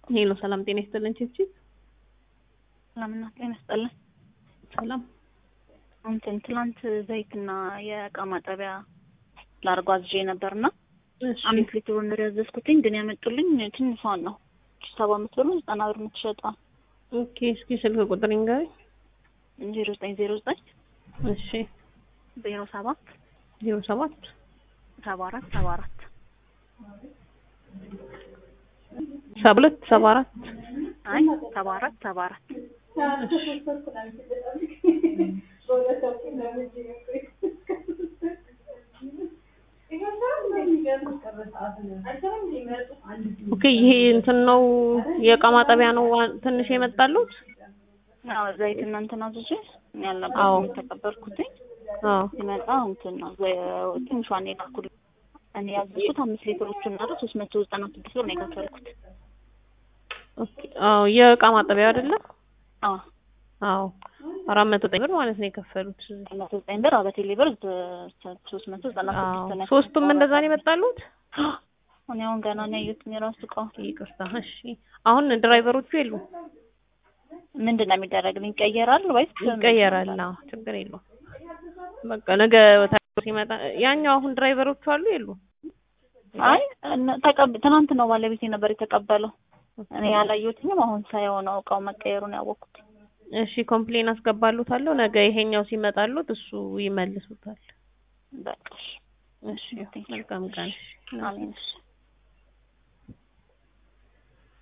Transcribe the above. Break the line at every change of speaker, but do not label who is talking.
ሄሎ ሰላም ጤና ይስጥልን ቺፕቺፕ
ሰላምና ጤና ይስጥልን።
ሰላም
እንትን ትላንት ዘይትና የእቃ ማጠቢያ ላርጎ አዝዤ ነበርና
እሺ
አምስት ሊትር ወንበር ያዘዝኩትኝ ግን ያመጡልኝ ትንሿን ነው ሰባ አምስት ብር ነው ዘጠና ብር የምትሸጠው
ኦኬ እስኪ ስልክ ቁጥር ይንገረኝ
ዜሮ ዘጠኝ ዜሮ ዘጠኝ
እሺ
ዜሮ ሰባት
ዜሮ ሰባት
ሰባ አራት ሰባ አራት
ሰባ ሁለት ሰባ አራት
አይ ሰባ አራት ሰባ አራት
ኦኬ ይሄ እንትን ነው የእቃ ማጠቢያ ነው ዋ- ትንሽ የመጣሉት
አዎ ዘይትና እንትን አዝዤ እኔ
አዎ።
አልነበርኩም የተቀበልኩትኝ
አዎ
ሲመጣ እንትን ነው ዘ- ትንሿን የላኩልኝ እኔ ያዘዝኩት አምስት ሊትሮቹን እና ሶስት መቶ ዘጠና ስድስት ብር ነው የከፈልኩት
ኦኬ አዎ የእቃ ማጠቢያ አይደለም
አዎ
አዎ አራት መቶ ዘጠኝ ብር ማለት ነው የከፈሉት
መቶ ዘጠኝ ብር በቴሌ ብር ሶስት መቶ ዘጠና
አዎ
ስድስት ነው
ሶስቱም እንደዛ ነው የመጣሉት
እኔ አሁን ገና ነው ያየሁት የራሱ እቃ
ይቅርታ እሺ አሁን ድራይቨሮቹ የሉም
ምንድን ነው የሚደረግልኝ ይቀየራል ወይስ
ይቀየራል አዎ ችግር የለውም በቃ ነገ ታክሲ ሲመጣ ያኛው አሁን ድራይቨሮቹ አሉ የሉም
አይ እነ- ተቀብ ትናንት ነው ባለቤቴ ነበር የተቀበለው እኔ ያላየሁትኝም አሁን ሳየው ነው እቃው መቀየሩን ያወቅኩት
እሺ ኮምፕሌን አስገባሉታለሁ ነገ ይሄኛው ሲመጣሉት እሱ ይመልሱታል
በቃ እሺ።
እሺ መልካም ቀን
አሜን እሺ